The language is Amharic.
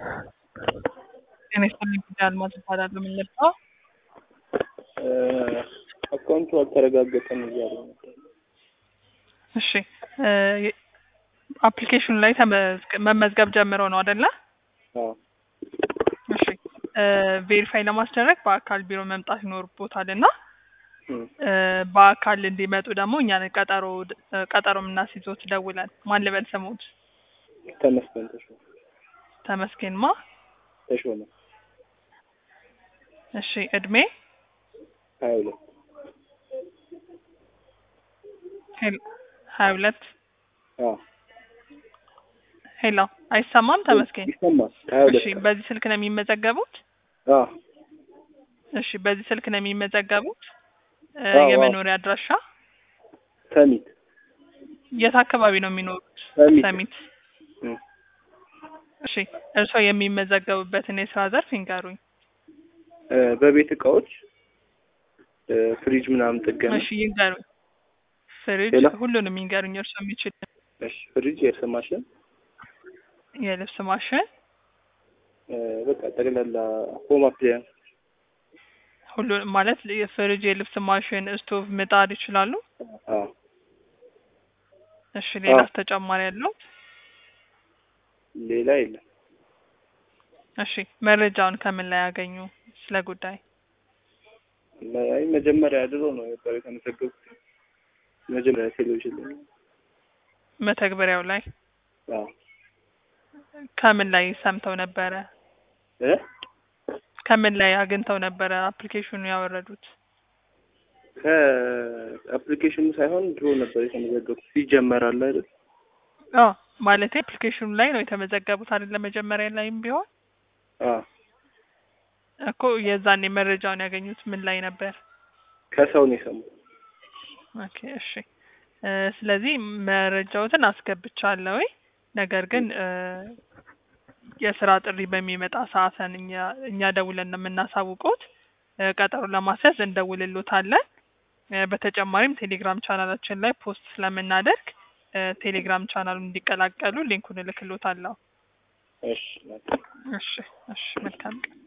ጤና ይስጥልኝ ጉዳይ አልማዝ እባላለሁ። ምን ልርዳው? አካውንቱ አልተረጋገጠም እያሉ ነበር። እሺ አፕሊኬሽኑ ላይ ተመዝግ- መመዝገብ ጀምረው ነው አይደለ? አዎ እሺ ቬሪፋይ ለማስደረግ በአካል ቢሮ መምጣት ይኖርቦታል እና እም፣ እ፣ በአካል እንዲመጡ ደግሞ እኛ ነን ቀጠሮ ቀጠሮ የምናስይዞት ደውለን። ማን ልበል ስሙት? ተመስገን ተሾመ ተመስገን ማ? ተሾመ እሺ እድሜ? ሀያ ሁለት ሄል- ሀያ ሁለት አዎ ሄሎ፣ አይሰማም ተመስገን? ይሰማል። ሀያ ሁለት እሺ በዚህ ስልክ ነው የሚመዘገቡት? አዎ እሺ በዚህ ስልክ ነው የሚመዘገቡት? እ፣ አዎ፣ አዎ። የመኖሪያ አድራሻ ሰሚት የት አካባቢ ነው የሚኖሩት? ሰሚት ሰሚት። እም፣ እሺ እርስዎ የሚመዘገቡበትን የስራ ዘርፍ ይንገሩኝ። እ፣ በቤት እቃዎች እ፣ ፍሪጅ ምናምን ጥገና እሺ ይንገሩኝ። ፍሪጅ፣ ሌላ? ሁሉንም ይንገሩኝ። እርስዎ የሚችል እሺ ፍሪጅ የእርስ ማሽን የልብስ ማሽን፣ እ፣ በቃ ጠቅላላ ሆም አፕላያንስ ሁሉ ማለት የፍሪጅ፣ የልብስ ማሽን፣ ስቶቭ፣ ምጣድ ይችላሉ? አዎ እሺ ሌላስ አዎ። ተጨማሪ ያለው? ሌላ የለም። እሺ መረጃውን ከምን ላይ ያገኙ ስለ ጉዳይ? አይ መጀመሪያ ድሮ ነው ነበር የተመዘገቡት። መጀመሪያ ቴሌቪዥን ላይ መተግበሪያው ላይ አዎ ከምን ላይ ሰምተው ነበረ? እ ከምን ላይ አግኝተው ነበረ አፕሊኬሽኑ ያወረዱት? ከአፕሊኬሽኑ ሳይሆን ድሮ ነበር የተመዘገቡት። ይጀመራል አይደል? አዎ ማለቴ አፕሊኬሽኑ ላይ ነው የተመዘገቡት አይደል? መጀመሪያ ላይም ቢሆን አዎ እኮ የዛኔ መረጃውን ያገኙት ምን ላይ ነበር? ከሰው ነው የሰሙት። ኦኬ እሺ እ፣ ስለዚህ መረጃዎትን አስገብቻለሁ። ነገር ግን እ፣ የስራ ጥሪ በሚመጣ ሰዓትን እኛ እኛ ደውለን ነው የምናሳውቁት። እ፣ ቀጠሮ ለማስያዝ እንደውልሎታለን። እ፣ በተጨማሪም ቴሌግራም ቻናላችን ላይ ፖስት ስለምናደርግ እ፣ ቴሌግራም ቻናሉን እንዲቀላቀሉ ሊንኩን እልክሎታለሁ። እሺ እሺ እሺ መልካም ቀን።